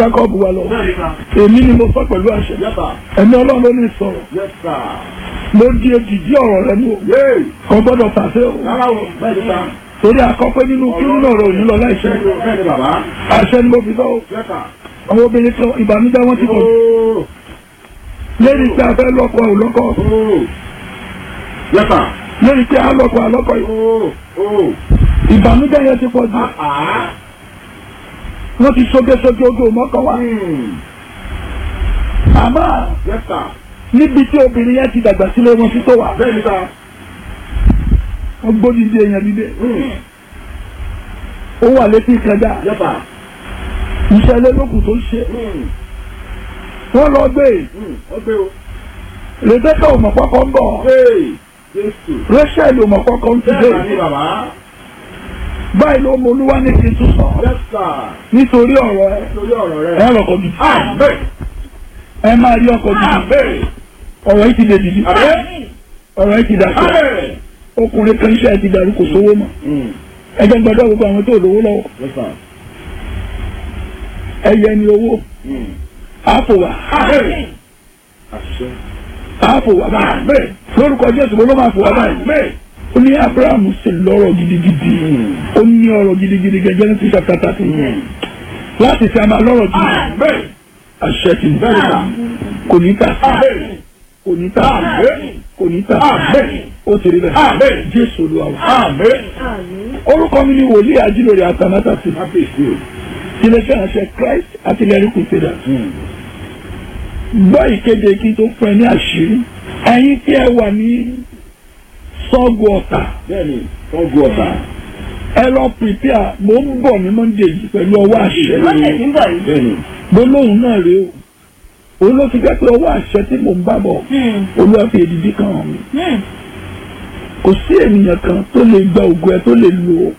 Jacob wà lọ bẹ́ẹ̀ni sà. èmi ni mo sọ pẹ̀lú àṣẹ Yes, sir. ẹ̀mí ọlọ́run ló ní sọ̀rọ̀ Yes, sir. mo di èdìdí ọ̀rọ̀ rẹ mú o Yéè. kò gbọ́dọ̀ tàṣẹ o Rárá o. Bẹ́ẹ̀ni sà. torí àkọ́pẹ́ nínú kírun náà rẹ ò ní lọ láìṣẹ Bẹ́ẹ̀ni o. Bẹ́ẹ̀ni bàbá. àṣẹ ni mo fi sọ o Yes, sir. àwọn obìnrin kan ìbànújẹ́ wọn ti pọ̀ jù Ooo. lẹ́ni pé a fẹ́ lọ́kọ ò lọ́kọ Ooo. Yes, sir. lẹ́ni pé a lọ́kọ àlọ́kọ yìí Ooo. Ooo. ìbànújẹ́ yẹn ti pọ̀ jù Ah. wọ́n ti sókèsókè ojú òmọ́kọ wa Hmm. àmọ́ Yes, sir. níbi tí obìnrin yẹn ti dàgbà sílé wọn sí tó wà Bẹ́ẹ̀ni sà. wọ́n gbóni di èèyàn dídé Hmm. ó wà létí ìkẹjà Yes, sir. ìṣẹ̀lẹ̀ lókùn tó ń ṣe Hmm. wọ́n lọ gbé Hmm. Ó gbé o. Rebecca ò mọ̀ kọ́kọ́ ń bọ̀ Hey. Jésù. Rachel ò mọ̀ kọ́kọ́ ń ti dé Bẹ́ẹ̀ni bàbá. báyìí ló mọ olúwa ní kí n tún sọ Yes, sir. nítorí ọ̀rọ̀ ẹ Lórí ọ̀rọ̀ rẹ̀. ẹ rọ̀kọ̀ gidi Àmín. ẹ máa rí ọkọ̀ gidi Àmín. ọ̀rọ̀ yìí ti lè dìdí Àmín. ọ̀rọ̀ yìí ti dàpọ̀ Àmín. ọkùnrin kan iṣẹ́ ti dàrú kò sówó mọ́ Hmm. ẹjẹ́ gbọ́dọ̀ gbogbo àwọn tó lówó lọ́wọ́ Yes, sir. ẹyẹ ni owó Hmm. àpò wà Àmín. Àṣẹ. àpò wà báyìí Àmín. lórúkọ Jésù ló máa fò wá báyìí Àmín. ó ní Abrahamu sì lọ́rọ̀ gidigidi ó ní ọ̀rọ̀ gidigidi gẹ́gẹ́ ní tíṣà kàtàkì láti fi àmà lọ́rọ̀ gidi Àmín. àṣẹ ti Bẹ́ẹ̀ni sà. kò ní tà Àmín. kò ní tà Àmín. kò ní tà Àmín. ó ti rí bẹ́ẹ̀ Àmín. Jésù Olúwa wa. Àmín. orúkọ mi ni wòlíì ajílórí àtàmátàsí Kábíyèsí o. iléeṣẹ́ ìránṣẹ́ Christ artillery crusaders Hmm. gbọ́ ìkéde kí n tó fún ẹ ní àṣírí ẹ̀yin tí ẹ wà ní sọ́ọ̀gù ọ̀tà Bẹ́ẹ̀ni. Wọ́n gu ọ̀tà. ẹ lọ prepare mo ń bọ̀ ní Monday yìí pẹ̀lú ọwọ́ àṣẹ Monday tí ń bọ̀ yìí. Bẹ́ẹ̀ni. gbólóhùn náà rèé o òun ló fi jẹ́ pé ọwọ́ àṣẹ tí mò ń bá bọ̀ olúwa fi èdìdí kan hàn mí kò sí ènìyàn kan tó lè gba ògo ẹ tó lè lò ó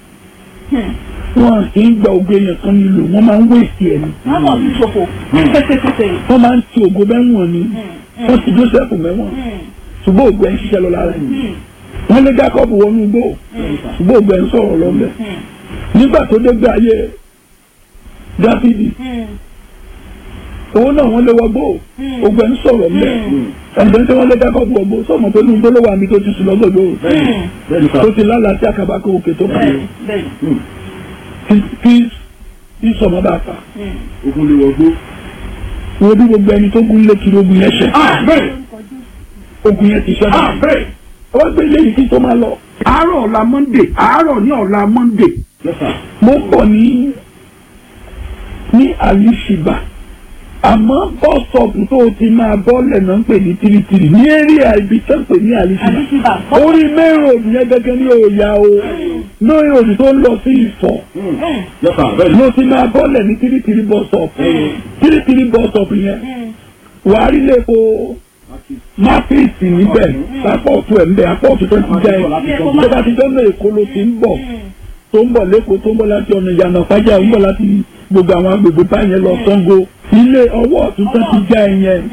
wọn kì í gba ògo èèyàn kan nílò wọn máa ń wéèsì ẹni Wọ́n bọ̀ sí ṣòfò. Pépépépé. wọn máa ń ti ògo mẹ́wọ̀n ni wọ́n ti Joseph mẹ́wọ̀n ṣùgbọ́n ògo ẹ̀ ń ṣiṣẹ́ lọ lára ẹ̀ wọ́n lé Jacob wọnú igbó ṣùgbọ́n ògo ẹ̀ ń sọ̀rọ̀ lọ́mọ nígbà tó dé gbé ayé Dáfídì owó náà wọ́n lé wọgbó ògo ẹ̀ ń sọ̀rọ̀ mẹ́ ẹ̀ǹdẹ́ tí wọ́n lé Jacob wọgbó sọ̀mọ́ tó ní igbó ló wà níbi tó ti sùn lọ́gọ̀dọ̀ Bẹ́ẹ̀ni. Bẹ́ẹ̀ni sà. tó ti lálàá sí àkàbà kó òkè tó kàn Bẹ́ẹ̀ni. Bẹ́ẹ̀ni. Hmm. kí kí kí sọmọ bá fà Ogun lè wọgbó. wo bí gbogbo ẹni tó gún lé kiri ogun yẹn ṣẹ Àmín. ogun yẹn ti ṣẹ báyìí. Àmín. ọwọ́ gbé ilé yìí kí tó máa lọ. àárọ̀ ọ̀la Monday àárọ̀ ní ọ̀la Monday Yes, sir. mo ń bọ̀ ní ní àlìṣìbà àmọ́ bọ́sọ̀pù tó o ti máa bọ́ọ̀lẹ̀ náà ń pè ní tìrìtìrì ní area ibi tó ń pè ní àlìṣìbà Àdìsíbà. orí main road yẹn gẹ́gẹ́ ní òòyà o main road tó ń lọ sí ìfọ̀ Hmm. Yes, sir. Bẹ́ẹ̀ni. mo ti máa bọ́ọ̀lẹ̀ ní tìrìtìrì bọ́sọ̀pù tìrìtìrì bọ́sọ̀pù yẹn wàá rí lẹ́kọ̀ọ́ máfíìsì níbẹ̀ lápọ̀tù ẹ̀ ń bẹ̀ apọ̀tù tó ti jẹ́ ẹ̀ tó bá ti dọ́nà èkó ló ti ń bọ̀ tó ń bọ̀ lẹ́kọ̀ọ́ tó ń bọ̀ láti ọ̀nà ìyànà fájà ń bọ̀ láti gbogbo àwọn agbègbè báyẹn lọ Ṣàngó ilé ọwọ́ ọ̀tún tó ti já ẹ yẹn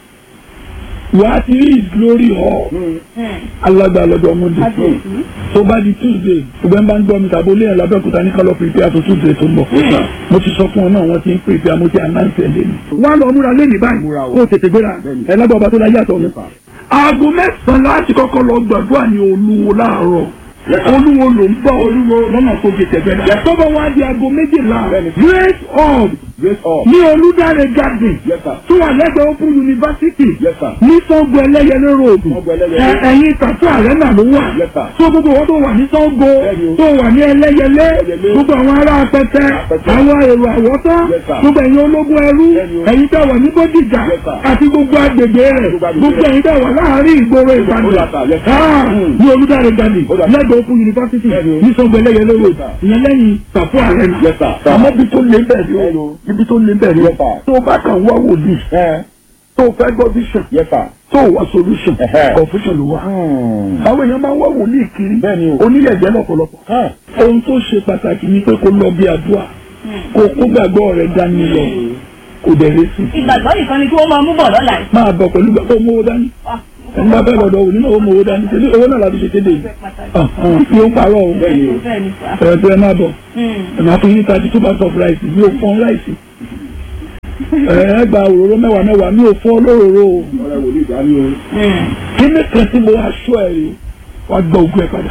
wàá ti rí glory hall alágbà lọ́dọ̀ ọmọdé tó bá di Tuesday ṣùgbọ́n bá ń gbọ́ mi tàbí olóyìn lábẹ́òkúta ní kálọ̀ pèpè àti Tuesday tó ń bọ̀ mo ti sọ fún ọ náà wọ́n ti ń pèpè àmọ́ ti ànáǹtì ẹ̀ lẹ́nu. wọ́n á lọ múra lẹ́nìí báyìí Múra o. kó o tètè gbéra ẹ̀ lágbà ọba tó láyé àtọ̀ mi. aago mẹ́sàn-án láti kọ́kọ́ lọ gbàdúrà ní olúwo láàárọ̀ Yes, sir. olúwo ló ń bá olúwo lọ́nà tó fi tẹ̀gbẹ́ dá. tó bá wá di aago méjìlá Bẹ́ẹ̀ni. great hall Grace up. ní olùdarí garden Yes, sir. tó wà lẹ́gbẹ̀ẹ́ open university Yes, sir. ní Ṣàngó ẹlẹ́yẹlé road Ṣàngó Ẹlẹ́yẹlé. Ẹ- ẹ̀yìn tàtú àrẹ́nà ló wà Yes, sir. tó gbogbo wọn tó wà ní Ṣàngó Bẹ́ẹ̀ni o. tó wà ní ẹlẹ́yẹlé Ẹlẹ́yẹlé. gbogbo àwọn ará apẹtẹ Apẹtẹ. àwọn èrò àwọ̀tán Yes, sir. gbogbo ẹ̀yin ológun ẹrú Bẹ́ẹ̀ni o. ẹ̀yin tẹ́ wà ní Bódìjà Yes, sir. àti gbogbo agbègbè rẹ̀ Gbogbo agbègbè gbogbo rẹ̀. ẹ̀yin tẹ́ wà láàárín ìgboro Ó Ìbàdàn dà, sir. Yes, sir. Ah, Hmm. ní olùdarí garden Ó dà. lẹ́gbẹ̀ẹ́ open university Bẹ́ẹ̀ni o. ní Ṣàngó ẹlẹ́yẹlé road sir. ìyẹn lẹ́yìn tàfú àrẹ́nà Yes, sir. Sir. àmọ́ ibi tó lé bẹ́ẹ̀ Bẹ́ẹ̀ni ni o. o ibi tó lé bẹ́ẹ̀ ni Yes, sir. tó o bá kàn wá wòlíì Ẹ. tó o fẹ́ gbọ́ vision Yes, sir. tó o wá solution Ẹ̀hẹ́. confusion ló wá. Hmm. àwọn èèyàn máa ń wá wòlíì kiri Bẹ́ẹ̀ni o. oníyẹ̀jẹ̀ lọ́pọ̀lọpọ̀. Hàn. ohun tó ṣe pàtàkì ni pé kó lọ bí àdúrà kó kó gbàgbọ́ rẹ̀ dání lọ kò dẹ̀rẹ́ sí. Ìgbàgbọ́ nìkan ni kí wọ́n máa mú bọ̀ lọ́la yìí. máa bọ̀ pẹ̀lú gbàgbọ́ owó owó dání Ah, ẹni bá fẹ́ lọ́dọ̀ òní náà ó mọ owó dání ṣe owó náà láti ṣe kéde yìí. yóò ń parọ́ o Bẹ́ẹ̀ni o. Bẹ́ẹ̀ ni sà. ẹ̀rọ tó ẹ máa bọ̀ Hmm. ẹ̀ máa fún yín thirty two bags of rice bí o fọ́n rice ẹ gba òróró mẹ́wàá mẹ́wàá mi ò fọ́ olóróró o ọ̀rẹ́ wòlíì dání o. kíní kan tí mo wá sọ ẹ rí wàá gbọ́ ògùn ẹ padà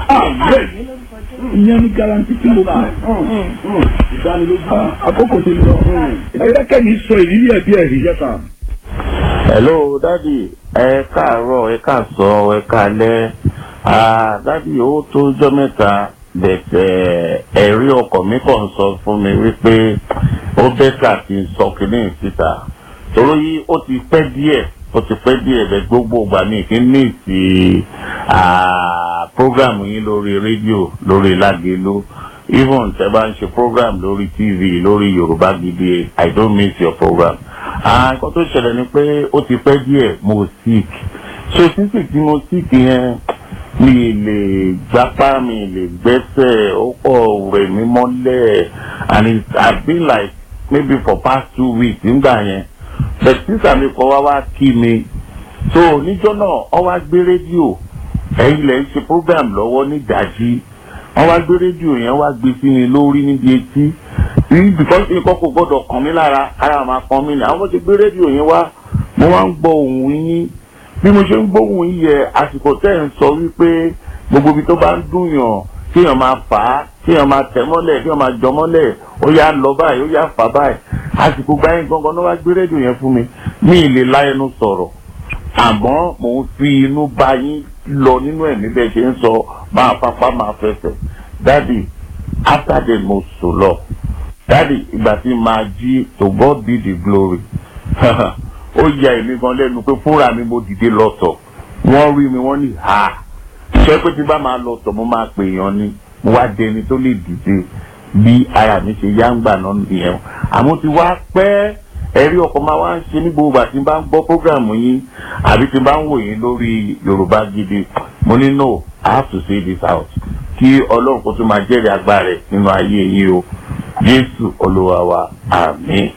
ìyẹn ní garanti tí mo fún ẹ ìdánilójú. Ah, àkókò ti lọ ẹ jẹ́ kẹ́ni sọ ìrírí ẹ̀ bí ẹ̀rí. Yes, sir. hello dadi ẹ káàárọ̀ ẹ káàsán ẹ káalẹ́ ah dadi ó tó jọ́ mẹ́ta bẹ̀tẹ̀ ẹ̀rí ọkọ̀ mi kàn sọ fún mi wípé ó bẹ́tà kí n sọ kínní síta torí ó ti pẹ́ díẹ̀ ó ti pẹ́ díẹ̀ bẹ́ẹ̀ gbogbo ìgbà mi kí n ní ìsì program yín lórí rédíò lórí lágẹ̀lú even tẹ́ bá ń ṣe program lórí tv lórí yorùbá gidi i don't miss your program ah nǹkan tó ṣẹlẹ̀ ni pé ó ti pẹ́ díẹ̀ mo sick so sísì tí mo sick yẹn mi lè gbápá mi lè gbẹ́sẹ̀ ó pọ̀ rẹ̀ mí mọ́lẹ̀ and it has been like maybe for past two weeks nígbà yẹn but sísà mi kọ́ wá wá kí mi so níjọ́ náà ọ wá gbé rédíò ẹ̀yin lẹ̀ ń ṣe program lọ́wọ́ ní ìdájí wọ́n wá gbé rédíò yẹn wá gbé sí mi lórí níbi etí because nǹkan kò gbọ́dọ̀ kàn mí lára ara máa kàn mí ní àwọn bó ti gbé rédíò yẹn wá mo wá ń gbọ́ ohùn yín bí mo ṣe ń gbóhùn yín yẹ àsìkò tẹ́ ń sọ wípé gbogbo ibi tó bá ń dùn yàn kéèyàn máa fà á kéèyàn máa tẹ̀ mọ́lẹ̀ kéèyàn máa jọ mọ́lẹ̀ ó yá lọ báyìí ó yá fà báyìí àsìkò gbáyé gangan ló wá gbé rédíò yẹn fún mi mi ì lè la ẹnu sọ̀rọ̀ àmọ́ mò ń fi inú bá yín lọ nínú ẹ̀mí bẹ́ẹ̀ ṣe ń sọ máa fapá máa fẹsẹ̀ dáàdì after the mo sùn lọ dáàdì ìgbà tí máa jí to God be the glory ó ya èmi gan lẹ́nu pé fúnra mi mo dìde lọ́tọ̀ wọ́n rí mi wọ́n ní ha ṣé pé tí bá máa lọ́tọ̀ mo máa pè yàn ni mo wá dẹni tó lè dìde bí ara mi ṣe yá ń gbà náà nìyẹn àmọ́ ti wá pẹ́ ẹ̀rí ọkọ̀ máa wá ń ṣe ní gbogbo àti bá ń gbọ́ prógrámù yín àbí tí bá ń wò yín lórí yorùbá gidi mo ní no i have to say this out kí ọlọ́run kó tún máa jẹ́rìí agbára rẹ̀ nínú ayé yín o jésù olúwa wa àmín.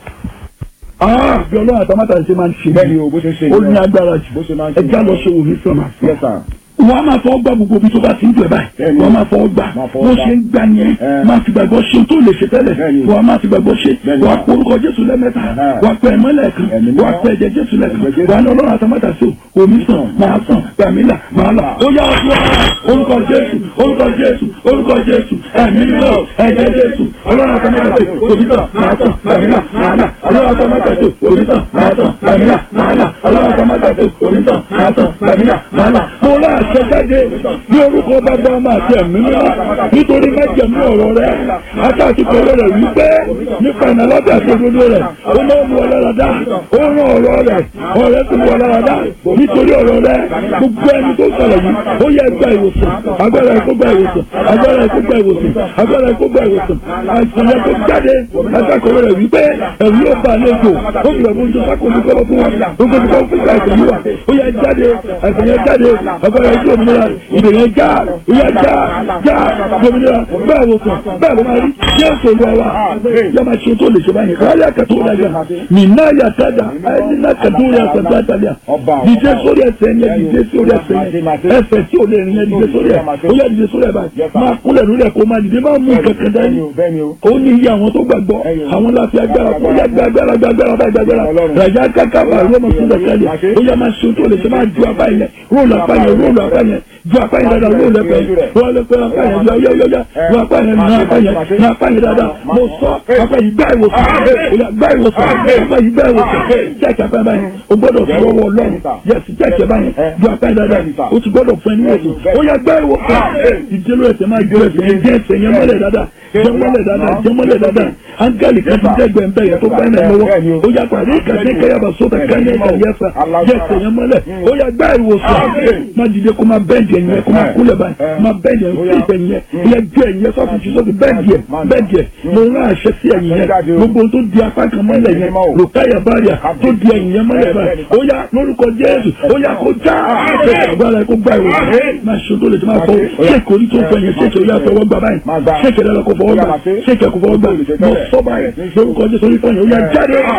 Ah, bí ọlọ́run àtàmátà ṣe máa ń ṣe bẹ́ẹ̀ ni o bó ṣe ń ṣe ó ní nìyẹn. agbára jù bó ṣe máa ń ṣe ẹ já lọ ṣe wò ní sọmọ Yes, sir. wọ́n á máa fọwọ́ gbà gbogbo ibi tó bá ti ń jẹ báyìí Bẹ́ẹ̀ni. wọ́n á máa fọwọ́ gbà Máa fọwọ́ bó gbà. ṣe ń gbà yẹn Ẹ. máa fi gbàgbọ́ ṣe tó lè ṣe tẹ́lẹ̀ Bẹ́ẹ̀ni. wọ́n á máa fi gbàgbọ́ ṣe Bẹ́ẹ̀ni. wọ́n á porúkọ jésù lẹ́mẹ́ta Ẹ̀hẹ́. wọ́n á pẹ́ ẹ̀mọ́ lẹ́ẹ̀kan Ẹ̀mí wọ́n á mímọ́. pẹ́ ẹ̀jẹ̀ jésù lẹ́ẹ̀kan Ẹ̀jẹ̀ Jésù. wọ́n á ní ọlọ́run àtàmátà sí o omi sàn máa sàn gbàmílà máa là ó yá ọdún orúkọ jésù orúkọ jésù orúkọ jésù ẹ̀mí mímọ́ ẹ̀jẹ̀ jésù ọlọ́run àtàmátà sí omi sàn máa sàn gbàmílà máa là ọlọ́run àtàmátà sí omi sàn máa sàn gbàmílà máa là ọlọ́run àtàmátà sí omi sàn máa sàn gbàmílà máa là mo lá àṣẹ jáde ní orúkọ bàbá ọmọ àti ẹ̀mí mímọ́ nítorí májẹ̀mú ọ̀rọ̀ rẹ̀ àtàtì pẹ̀lú rẹ̀ wípé nípa ìnàlábẹ́ àti òdodo rẹ̀ ó máa ń mú ọlọ́ra dá ó rán ọ̀rọ̀ rẹ̀ ọ̀rẹ́ tó mú ọlọ́ra dá nítorí ọ̀rọ̀ rẹ̀ gbogbo ẹni tó sọ̀rọ̀ yìí ó yẹ gba ìwòsàn agbára ẹ̀kọ́ gba ìwòsàn agbára ẹ̀kọ́ gba ìwòsàn agbára ẹ̀kọ́ gba ìwòsàn àìsàn yẹn tó jáde àtàkọ̀rọ̀ rẹ̀ wípé ẹ̀rù yóò bá àlejò ó fi ẹ̀fọ́ oúnjẹ sákòóso kọ́lọ́ fún wọn gbogbo ní kọ́ fún àìsàn yìí wà ó yẹ jáde àìsàn yẹn jáde agbára ẹ̀kọ́ òmìnira ìdè yẹn já ó yẹ já já òmìnira bẹ́ẹ̀ wò sàn bẹ́ẹ̀ ló máa rí yẹ́sù olúwa wa yẹ máa ṣe tó lè ṣe báyìí káyà kẹtù ọ̀dàjà nínà yàtàdà ẹni náà kẹtù rẹ̀ ṣẹ̀dá àtàlẹ́ dìde sórí ẹsẹ̀ yẹn dìde sórí ẹsẹ̀ yẹn ẹsẹ̀ tí ò lè rìn yẹn dìde sórí ẹ̀ ó yẹ dìde sórí ẹ̀ báyìí máa kúnlẹ̀ lórí ẹ̀ kó máa dìde máa mú kankan dání bẹ́ẹ̀ ni o. ó ní iye àwọn tó gbàgbọ́ àwọn láti agbára kó yá gbàgbára gbàgbára báyìí gbàgbára ràjá káká bá rọ́mọ fún dàkálẹ̀ ó yá máa ṣe tó lè ṣe máa ju apá yẹn róòlù apá yẹn róòlù apá yẹn ju apá yẹn dáadáa róòlù apá yẹn róòlù apá yẹn yọ yọ yọ yọ ju apá yẹn nà apá yẹn nà apá yẹn dáadáa mo sọ apá yìí gbá ìwòsàn ó yá gbá ìwòsàn apá yìí gbá ìwòsàn jẹ́ẹ̀kì apá báyẹn o gbọ́dọ̀ fi ọwọ́ ọlọ́run yẹsì jẹ́ẹ̀kì báyẹn ju apá yẹn dáadáa o ti gbọ́dọ̀ fún ẹni wòsàn ó yá gbá ìwòsàn ìdílé ẹsẹ̀ máa jẹ ẹsẹ̀ yẹn jẹ́ ẹsẹ̀ yẹn mọ́lẹ̀ dáadáa jẹ́ mọ́lẹ̀ dáadáa jẹ́ mọ́lẹ̀ dáadáa áńgẹ́lì kan ti dẹ́gbẹ̀ẹ́ ń bẹ̀ yẹn tó bá ẹ̀ lọ́wọ́ ó yá pàdé ìkàdé kẹyàbà sóbà kánẹ́ ìkà yẹsà jẹ́ ẹsẹ̀ yẹn mọ́lẹ̀ ó yá gbá ìwòsàn má dìde kó má bẹ́ẹ̀dì ẹ̀yìn yẹn kó má kúlẹ̀ báyìí má bẹ́ẹ̀dì ẹ̀yìn sí ìfẹ̀yìn yẹn ó yá ju ẹ̀yìn yẹn sọ́ọ̀tì sí sọ́ọ̀tì bẹ́ẹ̀dì ẹ̀ bẹ́ẹ̀dì ẹ̀ mo rán àṣẹ sí ẹ̀yìn yẹn gbogbo tó di apá kan mọ́lẹ̀ yẹn lòkáyà báyà tó di ẹ̀yìn yẹn mọ́lẹ̀ báyìí ó yá lórúkọ Jésù ó yá kó já agbára kó gbá ìwòsàn má ṣe tó lè tó máa fọ ṣéèkì orí tó fọ yẹn ṣéèkì ó yá fọwọ́ gbà báyìí ṣéèkì ẹ̀rọ kó fọwọ́ gbà ṣéèkì ẹ̀kọ́ fọwọ́ gbà mo sọ báyìí lórúkọ Jésù orí fọyín ó yá jáde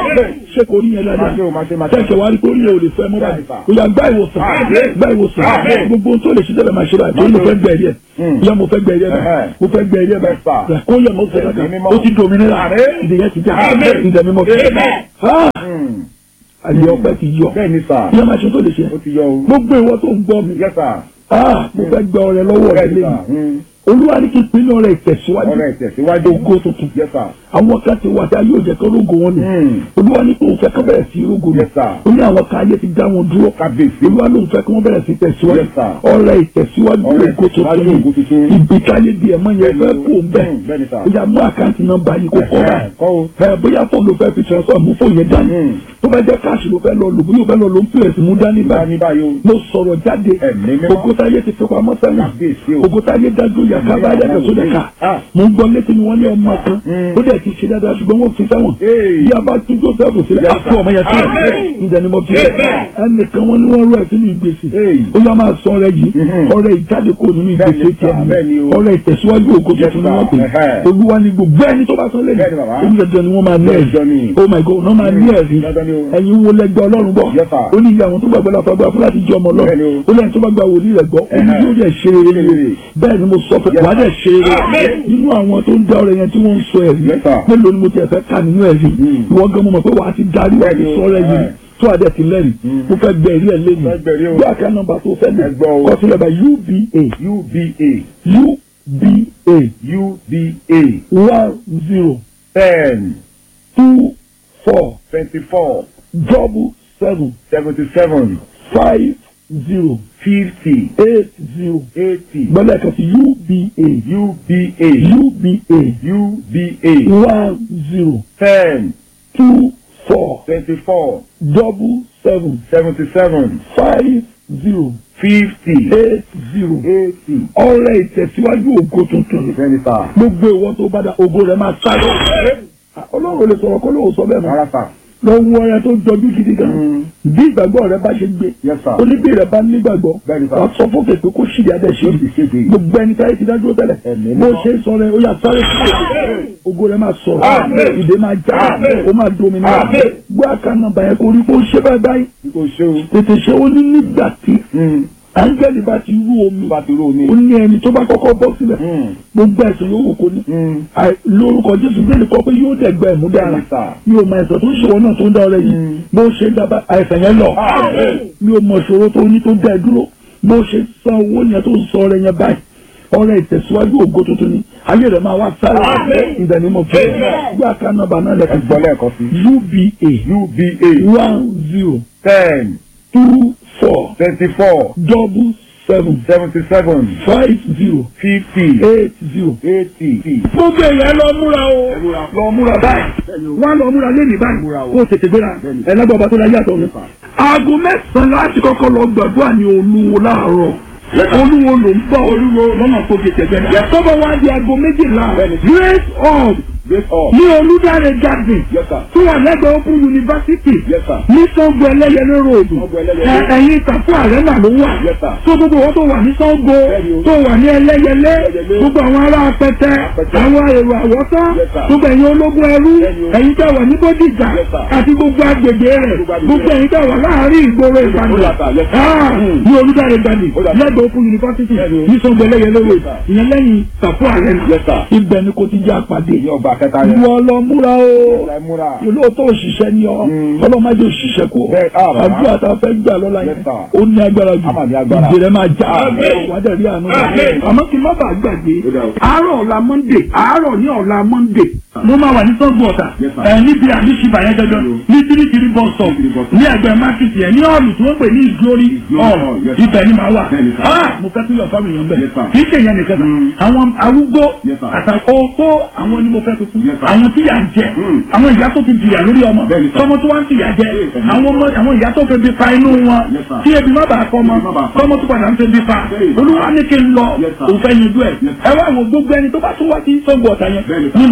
ṣé kò rí yẹn Máa ṣe o, máa ṣe, máa dáadáa ṣe. ṣẹ̀ṣẹ̀ wá rí kó rí yẹn ò lè fẹ́ mọ́ báyìí ó yà gbá ìwòsàn gbá ìwòsàn gbogbo ohun tó lè ṣe tẹ́lẹ̀ máa ṣe báyìí tó ní mo fẹ́ gbẹ̀rí ẹ̀ yẹ mo fẹ́ gbẹ̀rí ẹ̀ báyìí mo fẹ́ gbẹ̀rí ẹ̀ báyìí kó yẹ mo fẹ́ Ẹ̀mí ó ti dominira ìdíyẹ ti já ìdẹ̀ mímọ́ fi àyè ọpẹ́ ti yọ bẹ́ẹ̀ ni sà yẹ máa ṣe tó lè ṣe ó ti yọ o gbogbo ìwọ tó ń gbọ́ mi yes sà ah mo fẹ́ gbẹ ọrẹ lọ́wọ́ rẹ bẹ́ẹ̀ ni sà lẹ́yìn olúwa ní kí n pinnu ọrẹ ìtẹ̀síwájú ọ̀rẹ́ ìtẹ̀síwájú ògo tuntun yes sà àwọn kan ti wà tí a yóò jẹ kó rógo wọn ni Mm. olúwa ní kí òun fẹ́ kó bẹ̀rẹ̀ sí rógo ni Yes, sir. ó ní àwọn kan ayé ti dá wọn dúró kábíyèsí olúwa ló ń fẹ́ kí wọ́n bẹ̀rẹ̀ sí tẹ̀síwájú Yes, sir. ọrẹ ìtẹ̀síwájú Ọrẹ ògo ìtẹ̀síwájú tuntun ògo tuntun. ni ibi táyé di ẹ̀mọ́ yẹn fẹ́ kó ń bẹ̀ Mm, bẹ́ẹ̀ ni, sir. ó yá mú àkáǹtì nọ́mbà yìí kó kọ́ Ẹ̀hẹ́, báyìí kọ́ o ẹ bóyá fóònù ló fẹ́ fi transfer mú fóònù yẹn dání Mm. tó bá jẹ́ káàṣì ló fẹ́ lọ lò bóyá ó fẹ́ lọ lò ń pèsè mú dání bá báyìí ní báyìí o mo sọ̀rọ̀ jáde Ẹ̀mí mímọ́. ògùntàyé ti fi pamọ́ Kábíyèsí sẹ́yìn o. ògùntàyé dájú yàtọ̀ abáyá kẹsọ́ dẹ̀ka Ah. mo ń gbọ́ létí ni wọ́n ní ọmọ kan Mm. ó dẹ̀ ti ṣe dáadáa ṣùgbọ́n wọ́n fi sẹ́wọ̀n Hey. bí a bá tún joseph sílẹ̀ Yes, á fún ọmọ yẹn sílẹ̀ Amen. ǹjẹ́ ni mo fi Amen. ẹnìkan wọn ni wọ́n rú ẹ̀ sínú ìgbésí Hey. ó yá máa sọ ọrẹ yìí Mhm. ọrẹ ìjáde kò nínú Bẹ́ẹ̀ni, ìgbésí sir, tiẹ̀ bẹ́ẹ̀ni o. ọrẹ ìtẹ̀síwájú ògo Yes, tuntun ni wọ́n pè sir. Ẹhẹ́. olúwa ni gbogbo ẹni tó bá sọ lẹ́yìn Bẹ́ẹ̀ni, bàbá. onídàájọ́ ni wọ́n máa ní Dandan ni. ẹ̀rí oh my god wọ́n máa ní ẹ̀rí Dandan ni o. ẹ̀yin wo lẹ́gbẹ́ ọlọ́run bọ̀ Yes, sir. ó ní ìyá àwọn tó gbàgbọ́ láfa gbà fún láti jẹ́ ọmọ Bẹ́ẹ̀ni ọlọ́run o. ó lẹ́yìn tó bá gba wòlíì rẹ̀ gbọ́ ó ní Ẹhẹ́. yóò dẹ̀ ṣe rere Ṣe rere. bẹ́ẹ̀ ni mo sọ fún Yes, wàá dẹ̀ ṣe rere Amen. nínú àwọn tó ń dá ọrẹ yẹn tí wọ́n ń sọ ẹ̀rí Yes, sir. mélòó ni mo ti ẹ̀fẹ́ kà nínú ẹ̀rí Mm. ìwọ gan mo mọ̀ pé wàá ti darí wàá ti Bẹ́ẹ̀ni o. sọ ọrẹ yìí Ẹ̀. tó àdẹ ti lẹ́rìí Mm. mo fẹ́ gbẹ ẹ̀rí ẹ̀ lẹ́nu Fẹ́ gbẹ̀rí o. bí àká nọ́mbà tó fẹ́ lè Ẹ gbọ́ o. kọ sílẹ̀ bá uba uba uba uba one zero ten two four twenty-four double seven seventy-seven five zero fifty eight zero eighty gbọ́dọ̀ kan sí uba uba uba uba one zero ten two four twenty-four double seven seventy-seven five zero fifty eight zero eighty ọrẹ ìtẹ̀síwájú ògo tuntun twenty sir gbogbo ìwọ tó bá da ògo rẹ máa sáré ọlọ́run ò lè sọ̀rọ̀ kó lóun sọ bẹ́ẹ̀ mọ́ rárá sir lọ wọ ọrẹ tó jọjú gidi gan Mm. bí ìgbàgbọ́ rẹ bá ṣe gbé yes sir oníbí rẹ bá nígbàgbọ́ Bẹ́ẹ̀ni sir. wàá sọ fún kèké kó ṣìyà dẹ̀ ṣe yóò sì ṣe dé gbogbo ẹni táyé ti dájú tẹ́lẹ̀ Ẹ̀mí bó mímọ́. ṣe ń sọ rẹ ó yà sáré fún ògo rẹ máa sọ̀rọ̀ Àmín. ìdè máa já Àmín. ó máa domi náà Àmín. gbọ́ àkànnà bàyẹn kó rí kó ṣe báyìí báyìí kò ṣe o tètè ṣe ó ní nígbà tí Mm. áńgẹ́lì bá ti rú omi bá ti rú omi ó ní ẹni tó bá kọ́kọ́ bọ́ sílẹ̀ Mm. gbogbo ẹ̀sùn yóò wò kó ní Mm. Àì- lórúkọ jésù bẹ́ẹ̀ ni kọ́ pé yóò dẹ̀gbẹ́ ẹ̀mú dára Bẹ́ẹ̀ni sir mi ò mọ ẹ̀sọ̀ tó ń ṣòwò náà tó ń dá ọrẹ yìí Mm. bó ṣe ń dábàá àìsàn yẹn lọ Àmín. mi ò mọ ìṣòro tó ní tó dá ẹ dúró bó ṣe san owó yẹn tó ń sọ ọrẹ yẹn báyìí ọrẹ ìtẹ̀síwájú ògo tuntun ni ayé rẹ̀ máa wá sáré Àmín. ìdánimọ̀ fún mi gbé àká nọ́mbà náà ẹ lẹ́kọ̀ọ́ gbọ́ lẹ́ẹ̀kan sí uba uba one zero ten two four twenty-four double seven seventy-seven five zero fifty eight zero. eighty. gbogbo èèyàn lọ múra o lọ múra báyìí wọn lọ múra lẹ́nu báyìí Múra o. kó o tètè gbéra ẹlẹ́gbọ̀n ọba tó la yàtọ̀ mi. aago mẹ́sàn-án láti kọ́kọ́ lọ gbàdúrà ní olúwo láàárọ̀ olúwo ló ń bọ̀ olúwo lọ́nà tó fi tẹ̀gbẹ́ náà. tọ́bọ̀ wá di aago méjìlá grace hall Great up. ní olùdarí garden Yes, sir. tó wà lẹ́gbẹ̀ẹ́ open university Yes, sir. ní Ṣàngó ẹlẹ́yẹlé road Ṣàngó Ẹlẹ́yẹlé. Ẹ- ẹ̀yìn ìtàkùn àrẹ́nà ló wà Yes, sir. tó gbogbo wọn tó wà ní Ṣàngó Bẹ́ẹ̀ni o. tó wà ní ẹlẹ́yẹlé Ẹlẹ́yẹlé. gbogbo àwọn ará apẹtẹ Apẹtẹ. àwọn èrò àwọ̀tán Yes, sir. gbogbo ẹ̀yin ológun ẹrú Bẹ́ẹ̀ni o. ẹ̀yin tẹ́ wà ní Bódìjà Yes, sir. àti gbogbo agbègbè rẹ̀ Gbogbo agbègbè gbogbo ẹ̀yin tẹ́ wà láàárín ìgboro Ó Ìbàdàn dàtà, yes, sir. Ah, Mm. ní olùdarí garden Ó dàtà. lẹ́gbẹ̀ẹ́ open university Bẹ́ẹ̀ni o. ní Ṣàngó ẹlẹ́yẹlé road Yes, sir. ìyẹn lẹ́yìn ìtàkùn àrẹ́nà Yes, sir. ibẹ̀ ni kò ti jẹ́ àpàdé Ní ọgbà kẹta yẹn. ìwọ lọ múra o Ẹ múra. olóòótọ́ òṣìṣẹ́ ni ọ Mm. ọlọ́mọdé òṣìṣẹ́ kú Bẹ́ẹ̀, ah, bàbá. àdúrà tá a fẹ́ gbà lọ́la Yes, yẹn sir. ó ní agbára jù A máa ní agbára. ìdè rẹ̀ máa já Amen. wàdà rí àánú Amen. àmọ́ kí n má bàa gbàgbé Ó dà o. àárọ̀ ọ̀la monday àárọ̀ ní ọ̀la monday mo máa wà ní sọ́gbù ọ̀tà Yes, sir. ẹ̀ níbi àdìsíbà yẹn dandan ní tírítírí bọ́sọ̀ Tírítírí bus stop. ní ẹgbẹ́ mákìtì ẹ̀ ní ọ̀lù tí wọ́n pè ní ìgbórí Glory hall hall, yes, sir. ibẹ̀ ni màá wà Bẹ́ẹ̀ ni, sir. Ah, mo fẹ́ kí yọ̀ fáwọn èèyàn bẹ̀ Yes, sir. kì í ṣe ìyẹn nìkan Mm. kan àwọn arúgbó Yes, sir. àtàkó tó àwọn ni mo fẹ́ fi fún Yes, sir. àwọn tí yà ń jẹ Mm. àwọn ìyá tó ti jìyà lórí ọmọ Bẹ́ẹ̀ ni, sir. tọmọ tó wá ń tìyà jẹ Yes, sir. àwọn ọmọ àwọn ìyá tó febi pa inú wọn Yes, sir. tí ebi má bàa kọ ọmọ Ebi má bàa kọ. tọmọ tó padà ń febi pa Yes. olúwa ní kí n lọ Yes, sir. òun fẹ́ yanjú ẹ̀ Yes, ẹ wá wo gbogbo ẹni tó bá tún wá sí sọ́gbù ọ̀tà yẹn Bẹ́ẹ̀ ni, sir. ni màá fún lórí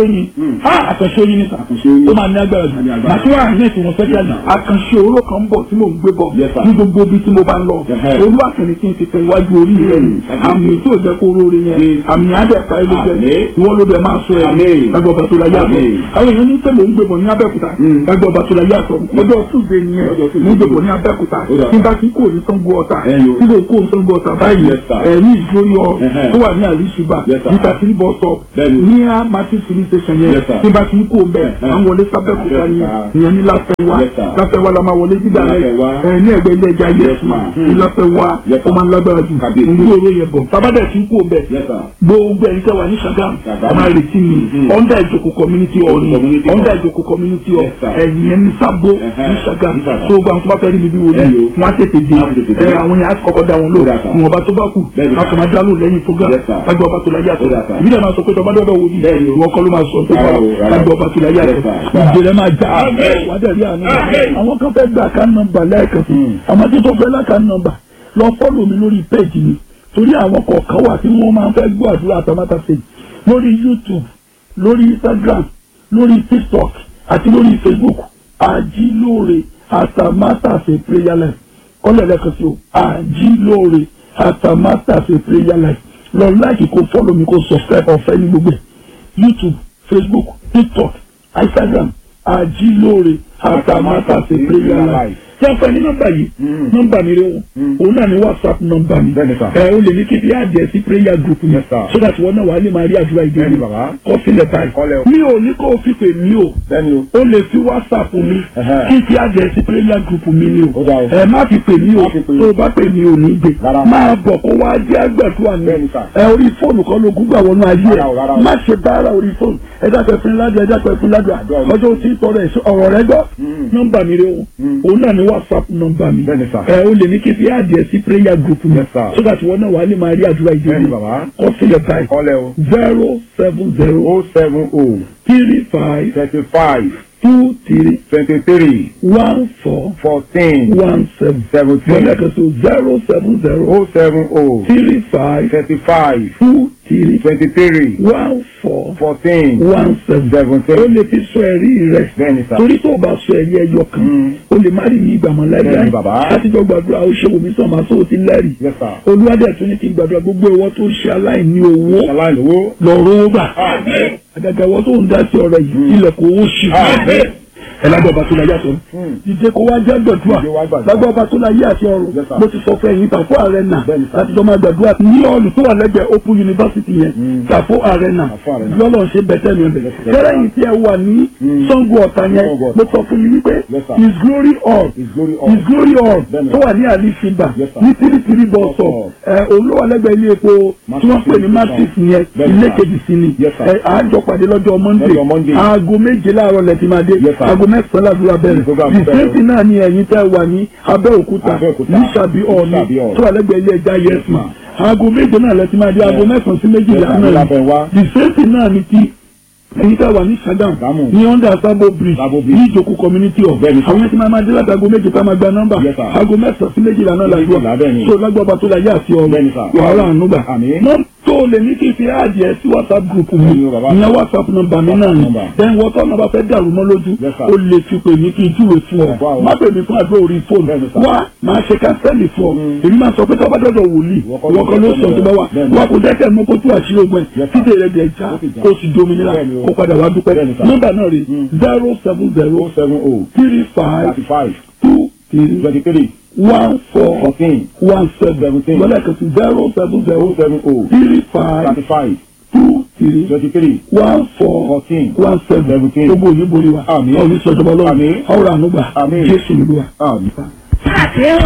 oyin ah àkànṣe oyin ni sà Àkànṣe oyin. ó máa ní agbára jù Ní agbára. màtí wàá ní ìtumọ̀ fẹ́ jáde àkànṣe òróró kan ń bọ̀ tí mò ń gbé bọ̀ Yes, sir. ní gbogbo ibi tí mo bá ń lọ Ẹhẹ́. olúwa kìíní kí n ti tẹ iwájú orí rẹ ni àmì tí ò jẹ́ kó róore yẹn àmì àdẹ̀ka ilé jẹ Àmín. ìwọ́n ló bẹ̀ máa sọ ẹ̀ Àmín. lágbó ọba tó la yá àtọ̀ Àmín. àwọn èèyàn ní pẹ̀lú ń gbébọ̀ ní abẹ́òkúta Mm. lágbó ọba tó la yá àtọ̀ ọjọ́ túnbẹ̀ nìyẹn Ọjọ́ Tuesday. ní gbébọ̀ ní abẹ́òkúta Ó dà. tí bá ti kó ní sango ọ̀tà Ẹyọ. tí kò kó ní sango ọ̀tà báyìí Yes, sir. ẹ̀ ní ìgbórí ọ Ẹhẹ́. tó wà ní àríṣùbà Yes, sir. níta tí bọ́ sọ Bẹ́ẹ̀ni. ní a martin filling station yẹn Yes, sir. tí bá ti kó bẹ́ẹ̀ Ẹhẹ́. àwọn wọlé sábẹ́òkúta Yes, yẹn sir. ìyẹn ní láfẹ́wá Yes, sir. láfẹ́wá la máa wọlé dídá rẹ̀ Láfẹ́wá. ẹ̀ ní ẹgbẹ́ ilé ẹja Yes, yes ma ma'am. ní láfẹ́wá Yes, ó sir. máa ń lágbára jù Kábíyèsí. ní oró yẹn bọ̀ tábàdẹ̀ tí kó bẹ́ẹ̀ Yes, sir. gbogbo ẹni tẹ́ wà ní Ṣàgámù Ṣàgámù. ẹ máa retí mi Mhm. under ìjòkó community hall ni Community hall. under ìjòkó community hall Yes, sir. ẹ̀yìn ẹni sábó Ẹhẹ́. ní Ṣàgámù Ní Ṣàgámù. tó gba àwọn tó bá fẹ́ rí mi bí wọlé Ẹyọ. wọn á tètè dé Wọ́n á tètè dé. ẹ àwọn yẹn á kọ́kọ́ dá wọn lò Ó dà, sir. ìwọ̀nba tó bá kù Bẹ́ẹ̀ni, láti máa dá lò lẹ́yìn program Yes, sir. lágbà ọba tó láyé àtọ̀ Ó dà, sir. ìbílẹ̀ máa sọ pé tọba dọ́dọ̀ wò ní Bẹ́ẹ̀ni o. ìwọ kọ́ ló máa sọ tó bá Rárá o, rárá o. lágbà ọba tó láyé àtọ̀ Yes, sir. ìjẹ́lẹ̀ máa já Amen. wà á dẹ̀ rí àánú Amen. àwọn kan fẹ́ gbà ká nọ́mbà lẹ́ẹ̀kan sí Mm. àmọ́ tí tó fẹ́ láka nọ́mbà lọ fọ́lù mi lórí péjì mi torí àwọn kọ̀ọ̀kan wà tí wọ́n máa ń fẹ́ gbọ́ àdúrà àtàmátà sí lórí YouTube lórí Instagram lórí TikTok àti lórí Facebook àjílóore àtàmátà sí prayer life kọ́lẹ̀ lẹ́ẹ̀kan sí o àjílóore àtàmátà sí prayer life lọ láìkì kó fọ́lù mi kó subscribe ọ̀fẹ́ ní gbogbo ẹ̀ YouTube Facebook TikTok Instagram àjílóore àtàmátà sí prayer life tí a fẹ́ ní nọ́mbà yìí Mm. nọ́mbà mi rẹ wọn Mm. òun náà ni whatsapp nọ́mbà mi Bẹ́ẹ̀ni, sir. ẹ o lè ní kí n fi àdìẹ sí prayer group mi Yes, sir. so that wọn náà wà á lè máa rí àdúrà ìdí Bẹ́ẹ̀ni, mi bàbá. kọ sílẹ̀ báyìí Kọ́lẹ̀ o. mi ò ní kó o fi pè mí o Bẹ́ẹ̀ni o. o lè fi whatsapp mi Ẹhẹ́. kí n fi àdìẹ sí prayer group mi ni o Ó dà o. ẹ má fi pè mí o Má fi pè. tó o bá pè mí o ní gbé Rárá. máa bọ̀ kó wá jẹ́ àgbàdua mi Bẹ́ẹ̀ni, sir. ẹ orí fóònù kan ló gúgbà wọnú ayé Rárá o, rárá ẹ o. má ṣe bára orí fóònù ẹ dákẹ́ fún ládùá ẹ dákẹ́ fún ládùá Àdúrà o. ọjọ́ tí tọrọ ẹ̀ ọ̀rọ̀ rẹ gbọ́ Mm. nọ́mbà mi rẹ o Mm. òun náà ni whatsapp nọ́mbà mi Bẹ́ẹ̀ni, sir. ẹ o lè ní kí n fi àdìẹ sí prayer group mi Yes, sir. so that wọn náà wà á lè máa rí àdúrà ìdí Bẹ́ẹ̀ni, mi bàbá. kọ sílẹ̀ báyìí Kọ́lẹ̀ o. zero seven zero O seven O three five thirty five two three twenty three one four fourteen one seven seventeen lẹ́ẹ̀kan sí zero seven zero O seven O three five thirty five two three twenty three one four fourteen one seven ó seventeen. lè fi sọ ẹ̀rí rẹ̀ Bẹ́ẹ̀ni sà. torí tó o bá sọ ẹ̀rí ẹyọ kan Mm. o lè má rí ní ìgbàmọ̀ Bẹ́ẹ̀ni, láíláí bàbá. látijọ́ gbàdúrà ó ṣe omi sàn máa sọ ti lẹ́rìí Yes, sir. olúwadẹ̀ tún ní kí n gbàdúrà gbogbo ìwọ tó ṣe aláìní owó Aláìlówó. lọ́rọ́ gbà Àmín. àgàgà ìwọ tó ń dá sí ọ̀rọ̀ yìí ilẹ̀kùn owó ṣì Àmín. ẹlágbọ́ ọba tó láyé àti ọ̀run Hmm. dìde kó wá jẹ́ gbàdúrà Dìde wá gbàdúrà. lágbọ́ ọba tó láyé àti ọ̀run Yes, sir. mo ti sọ fún ẹ̀yin tàfó arena Bẹ́ẹ̀ni, sir. láti jọ máa gbàdúrà ní ọ̀lù tó wà lẹ́gbẹ̀ẹ́ open university yẹn Hmm. tàfó arena Tàfó Arena. lọ́lọ́ ṣe bẹ̀tẹ̀ mi ọ̀bẹ̀ Yes, sir. kẹ́rẹ́yìn tí ẹ wà ní Hmm. Ṣàngó Ọ̀tà yẹn Ṣàngó Ọ̀tà. mo sọ fún yín wípé Yes, sir. his glory all His glory all. his glory all Bẹ́ẹ̀ni. tó wà ní àlìfíbà Yes, sir. ní tìrìtìrì bọ́ọ̀sọ̀ Bọ́ọ̀sọ̀. ẹ olówó lẹ́gbẹ̀ẹ́ ilé epo tí wọ́n pè ní matrix yẹn Bẹ́ẹ̀ni, ilé sir. kejì sí ni Yes, sir. ẹ àjọ pàdé lọ́jọ́ Monday Lọ́jọ́ Monday. aago méje láàárọ̀ lẹ́tí máa dé Yes, sir. aago mẹ́sàn-án làdúrà bẹ̀rẹ̀ Program bẹ̀rẹ̀. ìsẹ́ǹtì náà ni ẹ̀yin tẹ́ wà ní Abẹ́òkúta Abẹ́òkúta. ní Ṣàbí ọ̀ọ́ni Ṣàbí Hall. tó wà lẹ́gbẹ̀ẹ́ ilé ẹja yẹsùn aago méje náà lẹ́tí máa dé aago mẹ́sàn-án sí méjìlá Yes, sir. náà Lábẹ́ wá. ìsẹ́ǹtì náà ni ti ẹ̀yin tẹ́ wà ní Ṣàgámù Ṣàgámù. ní under Sabo bridge Sabo Bridge. ní ìjòkó community hall Bẹ́ẹ̀ni, sir. àwọn ẹtí máa máa dé láti aago méje tá máa gba nọ́mbà Yes, sir. aago mẹ́sàn-án sí méjìlá náà Méjìlá làdúrà bẹ́ẹ̀ni. so lágbàbà tó láyé àti Bẹ́ẹ̀ni, ọ̀rọ̀ sir. wàhálà ànúgbà Àmín. nọ́m tó lè ní kí n fi àdìẹ sí whatsapp group mi Bẹ́ẹ̀ni o, bàbá. ìyẹn whatsapp nọ́mbà mi náà ni Number. then wọ́n tọ́ nọ́mbà fẹ́ dàrú mọ́ lójú Yes, sir. o lè fi pè mí kí n júwe fún ọ Wow. má pè mí fún àdúrà orí fóònù Bẹ́ẹ̀ni, sir. wá máa ṣe kánsẹ́lì fún ọ Mm. èmi máa sọ pé tọ́ba dọ́dọ̀ wòlíì Ìwọ kọ́ ìwọ kan ló sọ tó bá wà Bẹ́ẹ̀ni. wà kò dẹ́kẹ̀ mọ́ kó tú àṣírí ogun ẹ̀ Yes, sir. títí rẹ̀ dẹ̀ já Ó ti já. kó o sì dominira Bẹ́ẹ̀ni o. kó padà wá dúpẹ́ Bẹ́ẹ̀ni, sir. nọ́mbà náà rè Mm. zero seven zero O seven O three five thirty five two three twenty three one four fourteen one seven Seventeen. lọ́lẹ̀ kan sí zero seven O zero seven O three five thirty five two three twenty three one four fourteen one seven Seventeen. gbogbo òní borí wa Àmín. ọ̀ní sọ̀tọ̀ bọ́lọ́ Àmín. ọ̀rọ̀ ànúgbà Àmín. Jésù nílùú wa. Àmín.